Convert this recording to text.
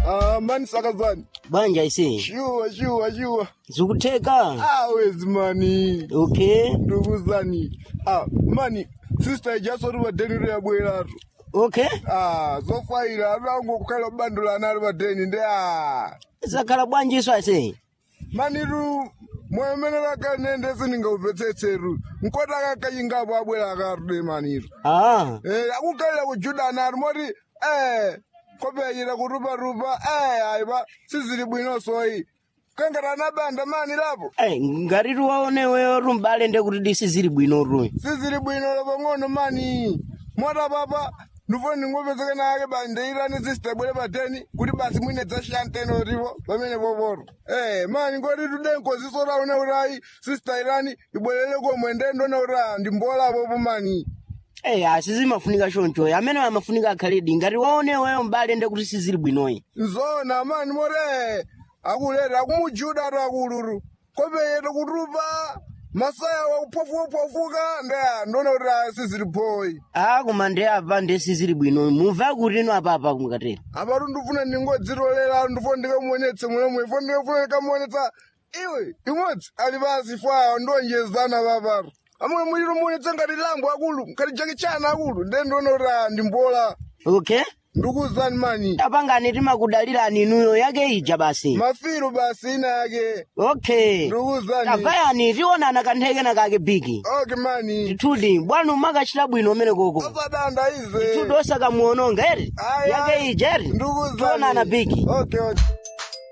Ah, mani sakazani. banja ise Shuwa, shuwa, shuwa. zikutheka Ah, wezi mani. okay Ndukuzani. Ah, mani. Sister ijasori vadheni reyabweratu. okay Ah, zofaira avangu kukhala bandula ali vadheni ndi ah. zakhala bwanji iso ase Mani ru mwemene rakanende sindingaupetsetseru. Nkota kakayingapo abwera akarude maniru. ah Eh, akukhalira kujudana ari moti eh kopeyira kuruparupa eh aiba sizili bwino soyi kangatana banda mani lapo Ai, ngati tiwaoneweyo rumbale nde kuti disi zili bwino ru sizili bwino lapang'ono mani mota papa ndifo ndingopezeka nake bandeirani sistebwere pateni kuti basi mwine dzashiyanteno rivo pamene poporo eh mani ngoti tudenkoziso raune urayi sista irani ibwerere komwe ndendona ura ndimbolapopo mani Ei, asi zimafunika choncho amene amafunika akhaledi ngati waoneweyo mbale nde kuti sizili bwinoyi nzona mani more akulera akumujuda atu akuluru kopeyete kutupa masaya wakuphofuka ndeya ndona kuti asizili phoyi ah koma nde apa nde sizili bwinoyi mumva kuti ino apapa kumukatera apatu ndifuna ndingodzitolera ndifo ndikamuonetse mulemwe ifo ndikafuna ndikamuonetsa iwe imodzi ali pasi fwawo ndonjezana papatu amwe muliro muonetse ngati lambo akulu ngati jakichana akulu nde ndona kuti ah, ndimbola okay ndikuzani mani apangani timakudalirani inuyo yake ija basi mafiru basi ina yake okay ndikuzani tavayani tionana kanthekena kake bigi okay mani titudi bwana umakachita bwino umene koko asadanda ize titudi osakamuononga eri Ayi, yake ayi. ija eri ndikuzani tionana bigi okay okay